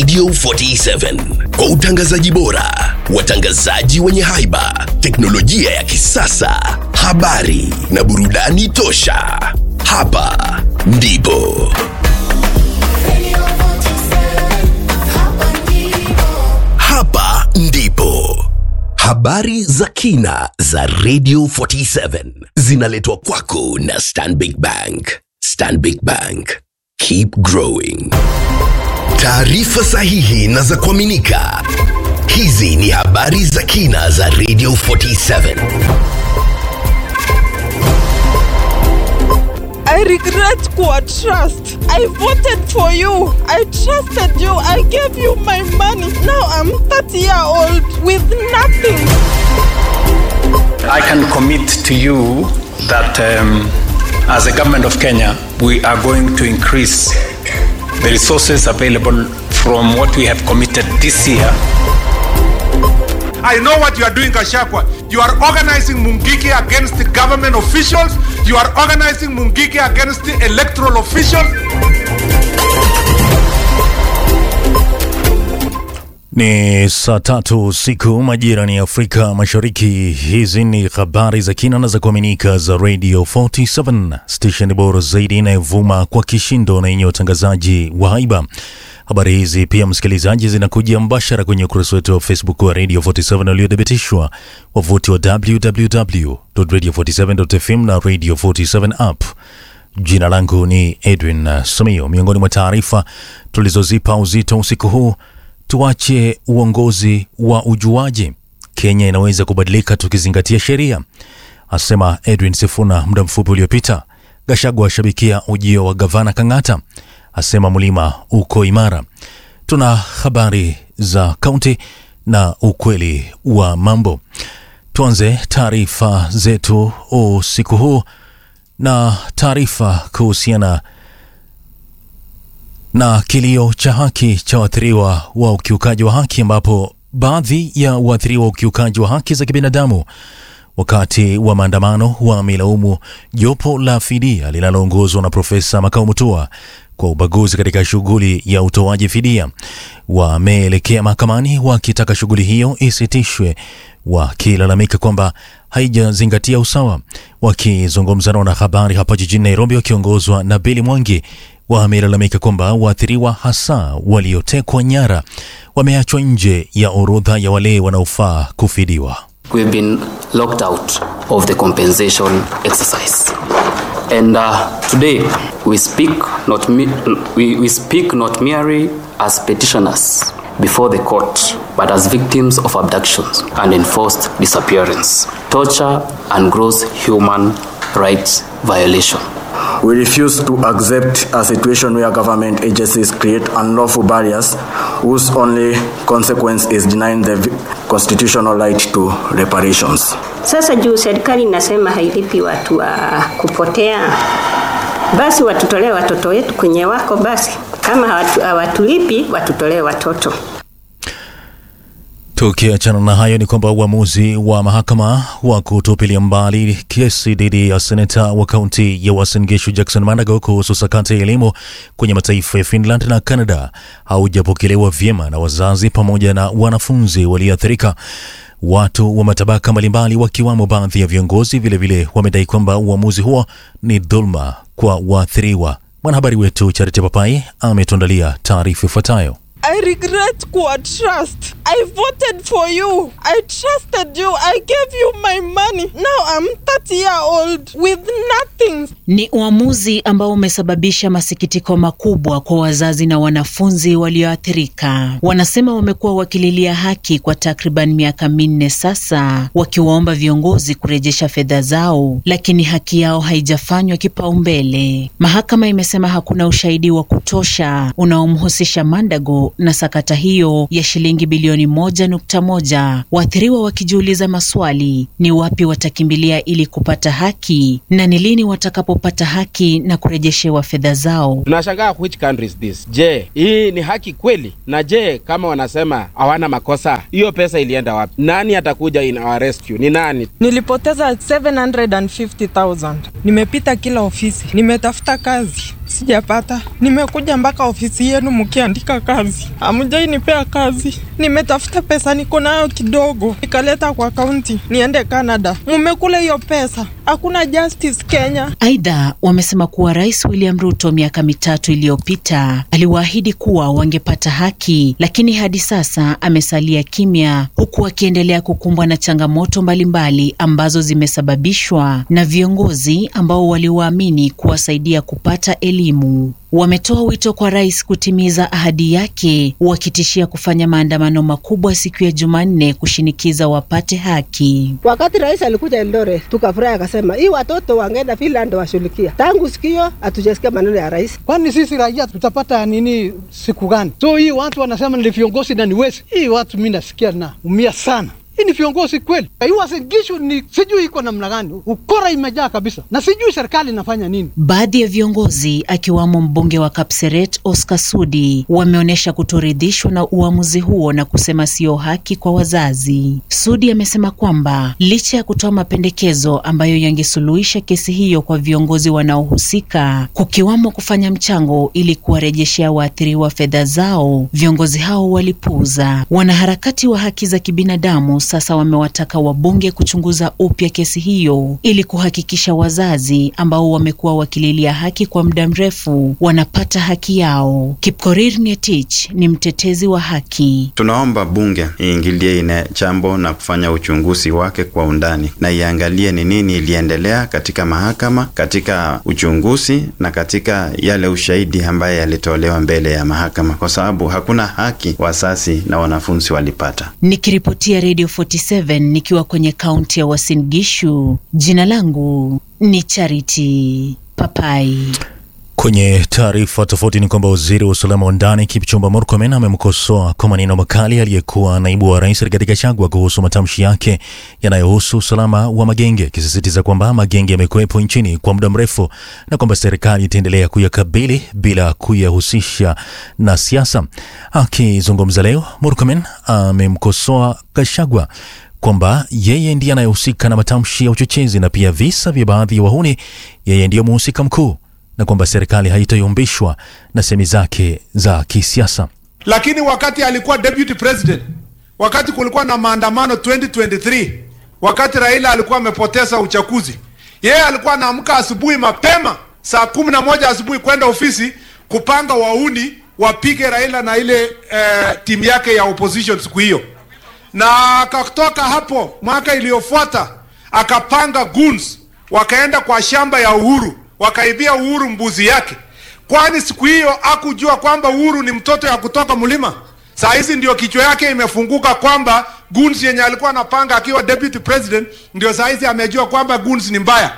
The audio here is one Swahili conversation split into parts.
Radio 47 kwa utangazaji bora, watangazaji wenye haiba, teknolojia ya kisasa, habari na burudani tosha. Hapa ndipo hapa ndipo habari za kina za Radio 47 zinaletwa kwako na Stanbic Bank. Stanbic Bank, keep growing. Taarifa sahihi na za kuaminika. Hizi ni habari za kina za Radio 47. I regret kuwa trust. I voted for you. I trusted you. I gave you my money. Now I'm 30 year old with nothing. I can commit to you that um, as a government of Kenya, we are going to increase the resources available from what we have committed this year. I know what you are doing, Kashakwa. You are organizing Mungiki against the government officials. You are organizing Mungiki against the electoral officials. Ni saa tatu usiku majira ni Afrika Mashariki. Hizi ni habari za kina na za kuaminika za Radio 47 station bora zaidi inayovuma kwa kishindo na yenye utangazaji wa haiba. Habari hizi pia, msikilizaji, zinakuja mbashara kwenye ukurasa wetu wa Facebook wa Radio 47 uliothibitishwa, wavuti wa www.radio47.fm na Radio 47 app. Jina langu ni Edwin Sumio. Miongoni mwa taarifa tulizozipa uzito usiku huu tuache uongozi wa ujuaji. Kenya inaweza kubadilika tukizingatia sheria, asema Edwin Sifuna muda mfupi uliopita. Gashagwa ashabikia ujio wa gavana Kang'ata, asema mlima uko imara. Tuna habari za kaunti na ukweli wa mambo. Tuanze taarifa zetu usiku huu na taarifa kuhusiana na kilio cha haki cha waathiriwa wa ukiukaji wa haki ambapo baadhi ya waathiriwa wa ukiukaji wa haki za kibinadamu wakati wa maandamano wamelaumu jopo la fidia linaloongozwa na Profesa Makau Mutua kwa ubaguzi katika shughuli ya utoaji fidia. Wameelekea mahakamani wakitaka shughuli hiyo isitishwe, wakilalamika kwamba haijazingatia usawa. Wakizungumza na wanahabari hapa jijini Nairobi wakiongozwa na Bili Mwangi, wamelalamika kwamba waathiriwa hasa waliotekwa nyara wameachwa nje ya orodha ya wale wanaofaa kufidiwa. we've been locked out of the compensation exercise. And uh, today we speak not me- we, we speak not merely as petitioners before the court, but as victims of abductions and enforced disappearance, torture, and gross human rights violation. We refuse to accept a situation where government agencies create unlawful barriers whose only consequence is denying the vi- constitutional right to reparations. Sasa juu serikali inasema hailipi watu wa kupotea, basi watutolee watoto wetu kwenye wako. Basi kama hawatu- hawatulipi, watutolee watoto. Tukiachana na hayo ni kwamba uamuzi wa mahakama wa kutupilia mbali kesi dhidi ya seneta wa kaunti ya Uasin Gishu Jackson Manago kuhusu sakata ya elimu kwenye mataifa ya Finland na Canada haujapokelewa vyema na wazazi pamoja na wanafunzi walioathirika. Watu wa matabaka mbalimbali wakiwamo baadhi ya viongozi vilevile wamedai kwamba uamuzi huo ni dhulma kwa waathiriwa. Mwanahabari wetu Charity Papai ametuandalia taarifa ifuatayo. I regret kuwa trust. I voted for you. I trusted you. I gave you my money. Now I'm 30 year old with nothing. Ni uamuzi ambao umesababisha masikitiko makubwa kwa wazazi na wanafunzi walioathirika. Wanasema wamekuwa wakililia haki kwa takriban miaka minne sasa, wakiwaomba viongozi kurejesha fedha zao, lakini haki yao haijafanywa kipaumbele. Mahakama imesema hakuna ushahidi wa kutosha unaomhusisha Mandago na sakata hiyo ya shilingi bilioni milioni moja nukta moja, waathiriwa wakijiuliza maswali: ni wapi watakimbilia ili kupata haki na ni lini watakapopata haki na kurejeshewa fedha zao. Tunashangaa which country is this? Je, hii ni haki kweli? Na je, kama wanasema hawana makosa, hiyo pesa ilienda wapi? Nani atakuja in our rescue? Ni nani? Nilipoteza 750,000. Nimepita kila ofisi, nimetafuta kazi sijapata. Nimekuja mpaka ofisi yenu mkiandika kazi, hamjainipea kazi. Nimetafuta pesa, niko nayo kidogo, nikaleta kwa kaunti niende Canada. Mumekula hiyo pesa, hakuna justice Kenya. Aidha, wamesema kuwa Rais William Ruto miaka mitatu iliyopita aliwaahidi kuwa wangepata haki, lakini hadi sasa amesalia kimya, huku akiendelea kukumbwa na changamoto mbalimbali ambazo zimesababishwa na viongozi ambao waliwaamini kuwasaidia kupata elimu. Wametoa wito kwa rais kutimiza ahadi yake, wakitishia kufanya maandamano makubwa siku ya Jumanne kushinikiza wapate haki. Wakati rais alikuja Eldoret, tukafurahi akasema hii watoto wangeenda Finland washughulikia. Tangu sikio hatujasikia maneno ya rais. Kwani sisi raia tutapata nini siku gani? So hii watu wanasema ni viongozi na ni wezi. Hii watu mi nasikia na umia sana hii ni viongozi kweli? Iwasingishu ni sijui iko namna gani, ukora imejaa kabisa, na sijui serikali inafanya nini. Baadhi ya viongozi akiwamo mbunge wa Kapseret Oscar Sudi wameonyesha kutoridhishwa na uamuzi huo na kusema sio haki kwa wazazi. Sudi amesema kwamba licha ya kutoa mapendekezo ambayo yangesuluhisha kesi hiyo kwa viongozi wanaohusika, kukiwamo kufanya mchango ili kuwarejeshea waathiriwa fedha zao, viongozi hao walipuuza. Wanaharakati wa haki za kibinadamu sasa wamewataka wabunge kuchunguza upya kesi hiyo ili kuhakikisha wazazi ambao wamekuwa wakililia haki kwa muda mrefu wanapata haki yao. Kipkorir Ngetich ni mtetezi wa haki. Tunaomba bunge iingilie ine jambo na kufanya uchunguzi wake kwa undani na iangalie ni nini iliendelea katika mahakama, katika uchunguzi na katika yale ushahidi ambaye yalitolewa mbele ya mahakama, kwa sababu hakuna haki wazazi na wanafunzi walipata. Nikiripotia Radio 47 nikiwa kwenye kaunti ya Uasin Gishu. Jina langu ni Charity Papai. Kwenye taarifa tofauti ni kwamba waziri wa usalama wa ndani Kipchumba Murkomen amemkosoa kwa maneno makali aliyekuwa naibu wa rais Rigathi Gachagua kuhusu matamshi yake yanayohusu usalama wa magenge, akisisitiza kwamba magenge yamekuwepo nchini kwa muda mrefu na kwamba serikali itaendelea kuyakabili bila kuyahusisha na siasa. Akizungumza leo, Murkomen amemkosoa Gachagua kwamba yeye ndiye anayehusika na matamshi ya uchochezi na pia visa vya baadhi ya wahuni, yeye ndiyo mhusika mkuu na kwamba serikali haitayumbishwa na semi zake za kisiasa. Lakini wakati alikuwa deputy president, wakati kulikuwa na maandamano 2023, wakati Raila alikuwa amepoteza uchaguzi, yeye alikuwa anaamka asubuhi mapema saa kumi na moja asubuhi kwenda ofisi kupanga wauni wapige Raila na ile eh, timu yake ya opposition siku hiyo, na akatoka hapo mwaka iliyofuata akapanga goons wakaenda kwa shamba ya Uhuru wakaibia Uhuru mbuzi yake, kwani siku hiyo hakujua kwamba Uhuru ni mtoto ya kutoka mlima. Saa hizi ndio kichwa yake imefunguka kwamba goons yenye alikuwa anapanga akiwa deputy president, ndio saa hizi amejua kwamba goons ni mbaya.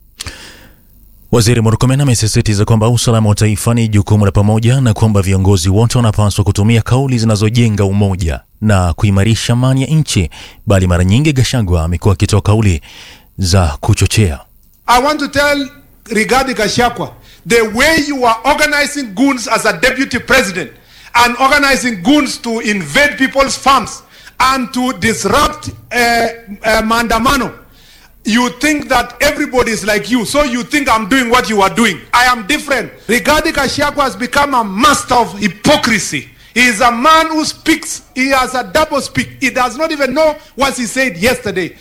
Waziri Murkomen amesisitiza kwamba usalama wa taifa ni jukumu la pamoja na kwamba viongozi wote wanapaswa kutumia kauli zinazojenga umoja na kuimarisha amani ya nchi, bali mara nyingi Gachagua amekuwa akitoa kauli za kuchochea. I want to tell Rigathi Gachagua, the way you are organizing goons as a deputy president and organizing goons to invade people's farms and to disrupt uh, uh, maandamano, you think that everybody is like you, so you think I'm doing what you are doing. I am different. Rigathi Gachagua has become a master of hypocrisy. He is a man who speaks, he has a double speak. He does not even know what he said yesterday.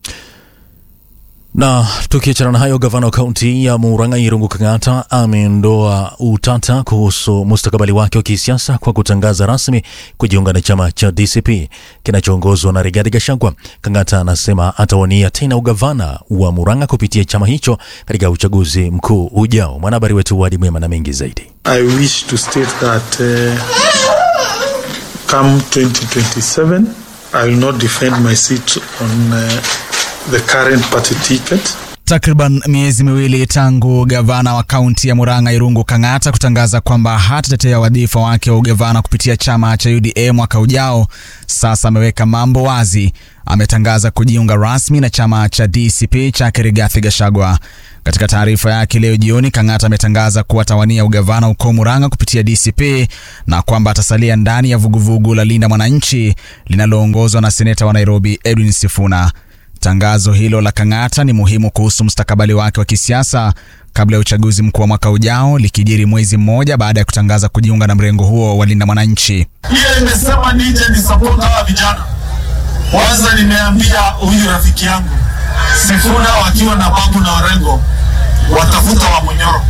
Na tukiachana na hayo, gavana wa kaunti ya Murang'a Irungu Kang'ata ameondoa utata kuhusu mustakabali wake wa kisiasa kwa kutangaza rasmi kujiunga na chama cha DCP kinachoongozwa na Rigathi Gachagua. Kang'ata anasema atawania tena ugavana wa Murang'a kupitia chama hicho katika uchaguzi mkuu ujao. Mwanahabari wetu Wadi Mwema na mengi zaidi. I wish to state that uh, come 2027 I will not defend my seat on uh, the current party ticket. Takriban miezi miwili tangu gavana wa kaunti ya Murang'a Irungu Kang'ata kutangaza kwamba hatatetea wadhifa wake wa ugavana kupitia chama cha UDA mwaka ujao, sasa ameweka mambo wazi. Ametangaza kujiunga rasmi na chama cha DCP chake Rigathi Gachagua. Katika taarifa yake leo jioni, Kang'ata ametangaza kuwa atawania ugavana huko Murang'a kupitia DCP na kwamba atasalia ndani ya vuguvugu la Linda Mwananchi linaloongozwa na seneta wa Nairobi Edwin Sifuna. Tangazo hilo la Kang'ata ni muhimu kuhusu mustakabali wake wa kisiasa kabla ya uchaguzi mkuu wa mwaka ujao, likijiri mwezi mmoja baada ya kutangaza kujiunga na mrengo huo wa Linda Mwananchi. Hiyo imesema nije ni support hawa vijana. Kwanza nimeambia huyu rafiki yangu Sifuna wakiwa na Babu na Orengo watafuta wa Munyoro.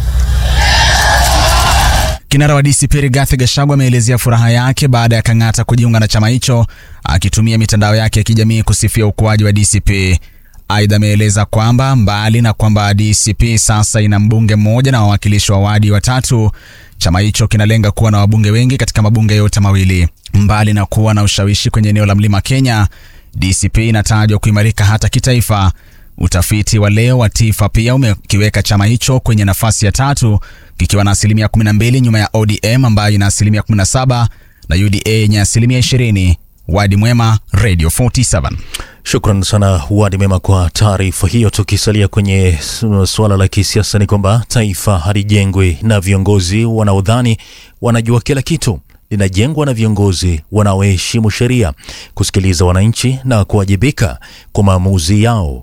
Kinara wa DCP Rigathi Gachagua ameelezea furaha yake baada ya Kang'ata kujiunga na chama hicho, akitumia mitandao yake ya kijamii kusifia ukuaji wa DCP. Aidha, ameeleza kwamba mbali na kwamba DCP sasa ina mbunge mmoja na wawakilishi wa wadi watatu, chama hicho kinalenga kuwa na wabunge wengi katika mabunge yote mawili. Mbali na kuwa na ushawishi kwenye eneo la Mlima Kenya, DCP inatajwa kuimarika hata kitaifa. Utafiti wa leo wa TIFA pia umekiweka chama hicho kwenye nafasi ya tatu kikiwa na asilimia 12 nyuma ya ODM ambayo ina asilimia 17 na UDA yenye asilimia 20. Wadi Mwema, Radio 47. Shukran sana Wadi Mema kwa taarifa hiyo. Tukisalia kwenye su- suala la kisiasa, ni kwamba taifa halijengwi na viongozi wanaodhani wanajua kila kitu, linajengwa na viongozi wanaoheshimu sheria, kusikiliza wananchi na kuwajibika kwa maamuzi yao.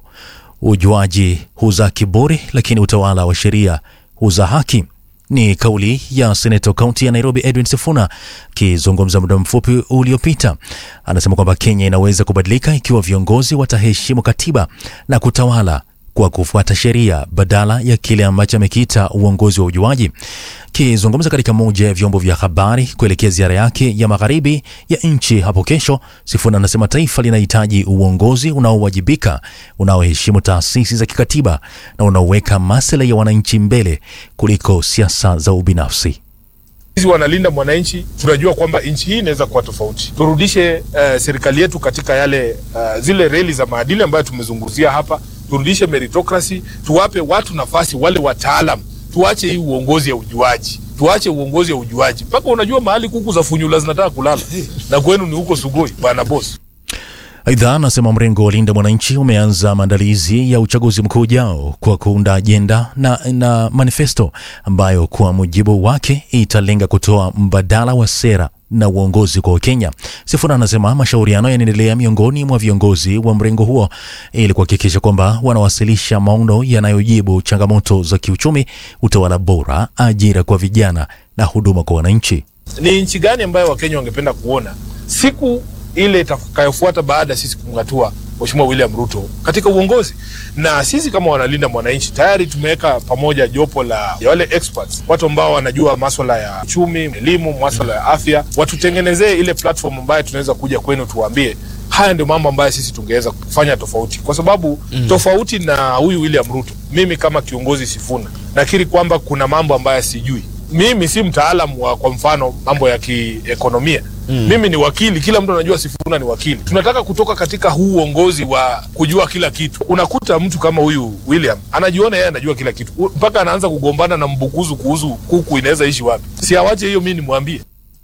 Ujuaji huzaa kiburi, lakini utawala wa sheria huzaa haki. Ni kauli ya seneta kaunti ya Nairobi Edwin Sifuna akizungumza muda mfupi uliopita. Anasema kwamba Kenya inaweza kubadilika ikiwa viongozi wataheshimu katiba na kutawala kwa kufuata sheria badala ya kile ambacho amekiita uongozi wa ujuaji. Akizungumza katika moja ya vyombo vya habari kuelekea ziara yake ya magharibi ya nchi hapo kesho, Sifuna anasema taifa linahitaji uongozi unaowajibika, unaoheshimu taasisi za kikatiba na unaoweka maslahi ya wananchi mbele kuliko siasa za ubinafsi. Sisi wanalinda mwananchi, tunajua kwamba nchi hii inaweza kuwa tofauti. Turudishe uh, serikali yetu katika yale uh, zile reli za maadili ambayo tumezungumzia hapa, turudishe meritocracy, tuwape watu nafasi, wale wataalam. Tuache hii uongozi ya ujuaji, tuache uongozi ya ujuaji. Mpaka unajua mahali kuku za funyula zinataka kulala na kwenu ni huko Sugoi, bwana boss. Aidha, anasema mrengo wa Linda Mwananchi umeanza maandalizi ya uchaguzi mkuu ujao kwa kuunda ajenda na, na manifesto ambayo kwa mujibu wake italenga kutoa mbadala wa sera na uongozi kwa Wakenya. Sifuna anasema mashauriano yanaendelea miongoni mwa viongozi wa mrengo huo ili kuhakikisha kwamba wanawasilisha maono yanayojibu changamoto za kiuchumi, utawala bora, ajira kwa vijana na huduma kwa wananchi. Ni nchi gani ambayo Wakenya wangependa kuona siku ile itakayofuata baada ya sisi kumng'atua Mheshimiwa William Ruto katika uongozi. Na sisi kama wanalinda mwananchi tayari tumeweka pamoja jopo la ya wale experts, watu ambao wanajua maswala ya uchumi, elimu, maswala ya afya, watutengenezee ile platform ambayo tunaweza kuja kwenu tuwaambie haya ndio mambo ambayo sisi tungeweza kufanya tofauti, kwa sababu mm. tofauti na huyu William Ruto, mimi kama kiongozi Sifuna nakiri kwamba kuna mambo ambayo sijui. Mimi si mtaalamu wa kwa mfano mambo ya kiekonomia Mm. Mimi ni wakili, kila mtu anajua Sifuna ni wakili. Tunataka kutoka katika huu uongozi wa kujua kila kitu. Unakuta mtu kama huyu William anajiona yeye anajua kila kitu, U- mpaka anaanza kugombana na mbukuzu kuhusu kuku inaweza ishi wapi. Si awache hiyo, mimi nimwambie.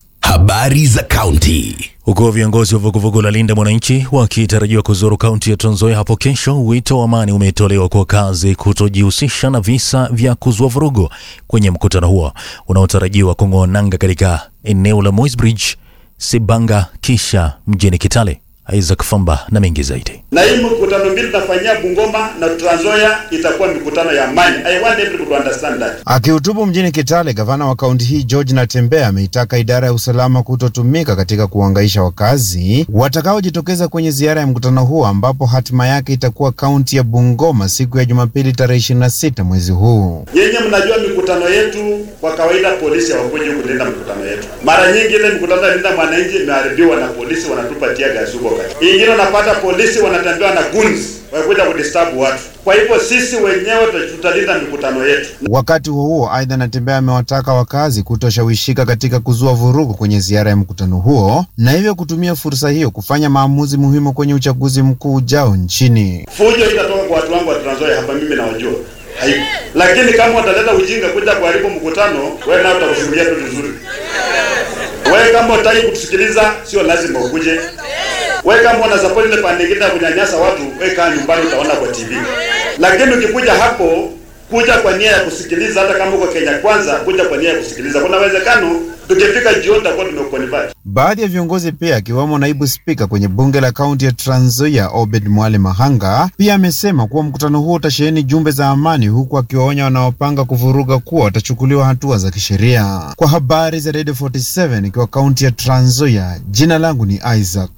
Habari za kaunti. Huku viongozi wa vuguvugu la Linda Mwananchi wakitarajiwa kuzuru kaunti ya Trans Nzoia hapo kesho, wito wa amani umetolewa kwa wakazi kutojihusisha na visa vya kuzua vurugu kwenye mkutano huo unaotarajiwa kung'oa nanga katika eneo la Moisbridge, Sibanga kisha mjini Kitale. Isaac Famba na mengi zaidi. na hii mikutano mbili tunafanyia Bungoma na Trans Nzoia itakuwa mikutano ya amani. I want everybody to understand that. Akihutubu mjini Kitale, gavana wa kaunti hii George Natembeya ameitaka idara ya usalama kutotumika katika kuhangaisha wakazi watakaojitokeza kwenye ziara ya mkutano huo ambapo hatima yake itakuwa kaunti ya Bungoma siku ya Jumapili tarehe 26 mwezi huu. Nyinyi mnajua mikutano yetu, kwa kawaida polisi hawakuji kulinda mikutano yetu. Mara nyingi ile mikutano ya linda mwananchi imeharibiwa na polisi, wanatupa tia gasi huko kati. Ingine unapata polisi wanatembea na guns wakuja kudisturb watu. Kwa hivyo sisi wenyewe tutalinda mikutano yetu. Wakati huo huo, aidha Natembeya amewataka wakazi kutoshawishika katika kuzua vurugu kwenye ziara ya mkutano huo na hivyo kutumia fursa hiyo kufanya maamuzi muhimu kwenye uchaguzi mkuu ujao nchini. Fujo itatoka kwa watu wangu wa Trans Nzoia hapa, mimi nawajua haiko. Lakini kama utaleta ujinga kuja kuharibu mkutano, wewe nao utakushughulia tu vizuri. Wewe kama utaki kutusikiliza, sio lazima ukuje. Wewe kama una support ile pande nyingine ya kunyanyasa watu, wewe kaa nyumbani utaona kwa TV. Lakini ukikuja hapo kuja kwa nia ya kusikiliza, hata kama uko Kenya Kwanza, kuja kwa nia ya kusikiliza, kuna uwezekano tukifika jioni tutakuwa tumekuconvert. Baadhi ya viongozi pia akiwemo naibu spika kwenye bunge la kaunti ya Trans Nzoia Obed Mwale Mahanga pia amesema kuwa mkutano huo utasheheni jumbe za amani, huku akiwaonya wanaopanga kuvuruga kuwa watachukuliwa hatua za kisheria. Kwa habari za Radio 47 ikiwa kaunti ya Trans Nzoia, jina langu ni Isaac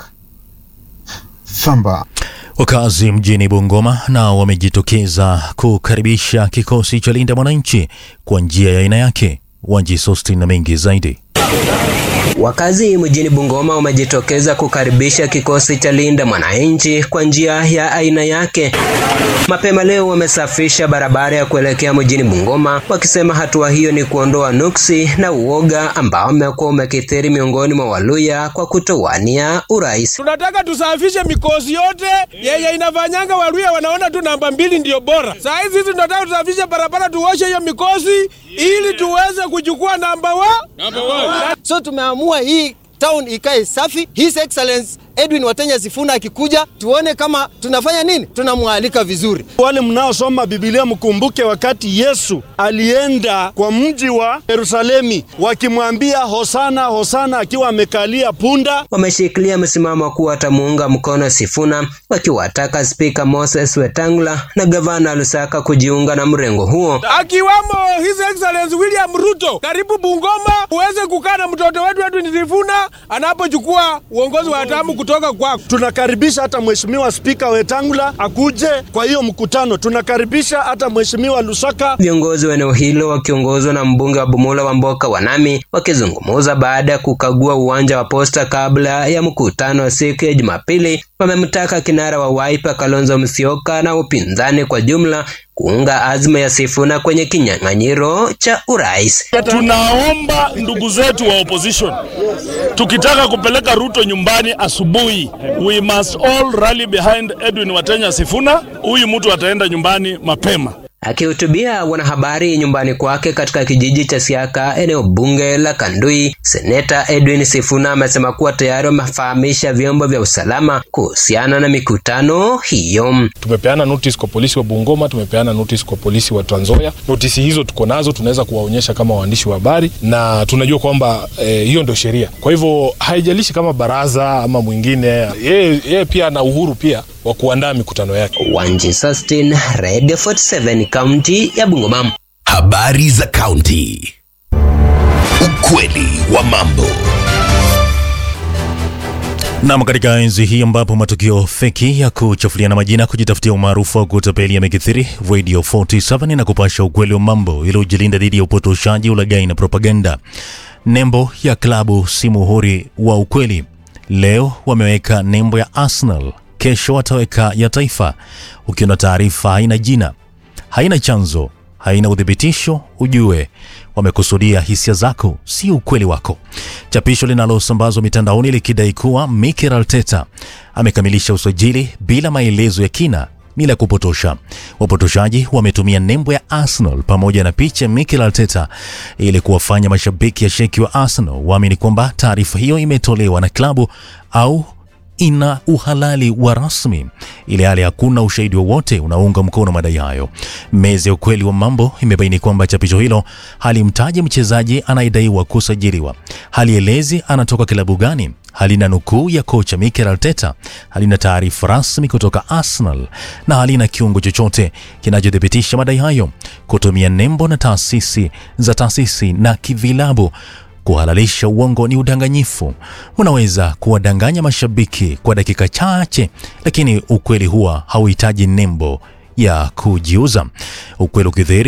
Famba. Wakazi mjini Bungoma nao wamejitokeza kukaribisha kikosi cha Linda Mwananchi kwa njia ya aina yake. Wanji Sostin na mengi zaidi. Wakazi mjini Bungoma wamejitokeza kukaribisha kikosi cha Linda Mwananchi kwa njia ya aina yake. Mapema leo wamesafisha barabara ya kuelekea mjini Bungoma, wakisema hatua hiyo ni kuondoa nuksi na uoga ambao umekuwa umekithiri miongoni mwa Waluya kwa kutowania urais. Tunataka tusafishe mikosi yote yenye inafanyanga Waluya wanaona tu namba mbili ndio bora. Saa hizi sisi tunataka tusafishe barabara, tuoshe hiyo mikosi ili tuweze kuchukua namba wa So tumeamua hii town ikae safi. His Excellence Edwin Watenya Sifuna akikuja, tuone kama tunafanya nini, tunamwalika vizuri. Wale mnaosoma Biblia mkumbuke wakati Yesu alienda kwa mji wa Yerusalemi wakimwambia hosana hosana, akiwa amekalia punda. Wameshikilia msimamo kuwa watamuunga mkono Sifuna, wakiwataka Spika Moses Wetangula na gavana Lusaka kujiunga na mrengo huo. akiwamo His Excellency William Ruto. Karibu Bungoma uweze kukaa na mtoto wetu Edwin Sifuna anapochukua uongozi wa hatamu kutoka kwako. Tunakaribisha hata mheshimiwa Spika Wetangula akuje kwa hiyo mkutano. Tunakaribisha hata mheshimiwa Lusaka. Viongozi wa eneo hilo wakiongozwa na mbunge wa Bumula wa Mboka Wanami wakizungumza baada ya kukagua uwanja wa Posta kabla ya mkutano wa siku ya Jumapili, wamemtaka kinara wa Wiper Kalonzo Musyoka na upinzani kwa jumla kuunga azma ya Sifuna kwenye kinyang'anyiro cha urais. Tunaomba ndugu zetu wa opposition, tukitaka kupeleka Ruto nyumbani asubuhi, we must all rally behind Edwin Watenya Sifuna. Huyu mtu ataenda nyumbani mapema. Akihutubia wanahabari nyumbani kwake katika kijiji cha Siaka, eneo bunge la Kandui, seneta Edwin Sifuna amesema kuwa tayari wamefahamisha vyombo vya usalama kuhusiana na mikutano hiyo. Tumepeana notice kwa polisi wa Bungoma, tumepeana notice kwa polisi wa Trans Nzoia. Notisi hizo tuko nazo, tunaweza kuwaonyesha kama waandishi wa habari, na tunajua kwamba eh, hiyo ndio sheria. Kwa hivyo haijalishi kama baraza ama mwingine, yeye yeye pia ana uhuru pia wa kuandaa mikutano yake. Wanji Sustin, Radio 47, kaunti ya Bungoma. Habari za kaunti. Ukweli wa mambo. Nam, katika enzi hii ambapo matukio feki ya kuchafuliana majina, kujitafutia umaarufu au kutapeli yamekithiri, Radio 47 na kupasha ukweli wa mambo ili ujilinda dhidi ya upotoshaji, ulaghai na propaganda. Nembo ya klabu si muhuri wa ukweli. Leo wameweka nembo ya Arsenal, kesho wataweka ya taifa. Ukiona taarifa haina jina, haina chanzo, haina uthibitisho, ujue wamekusudia hisia zako, si ukweli wako. Chapisho linalosambazwa mitandaoni likidai kuwa Mikel Arteta amekamilisha usajili bila maelezo ya kina ni la kupotosha. Wapotoshaji wametumia nembo ya Arsenal pamoja na picha ya Mikel Arteta ili kuwafanya mashabiki ya sheki wa Arsenal waamini kwamba taarifa hiyo imetolewa na klabu au ina uhalali wa rasmi, ili hali hakuna ushahidi wowote unaunga mkono madai hayo. Meza ya ukweli wa mambo imebaini kwamba chapisho hilo halimtaji mchezaji anayedaiwa kusajiliwa, halielezi anatoka kilabu gani, halina nukuu ya kocha Mikel Arteta, halina taarifa rasmi kutoka Arsenal na halina kiungo chochote kinachothibitisha madai hayo. Kutumia nembo na taasisi za taasisi na kivilabu kuhalalisha uongo ni udanganyifu. Unaweza kuwadanganya mashabiki kwa dakika chache, lakini ukweli huwa hauhitaji nembo ya kujiuza. Ukweli ukidhihiri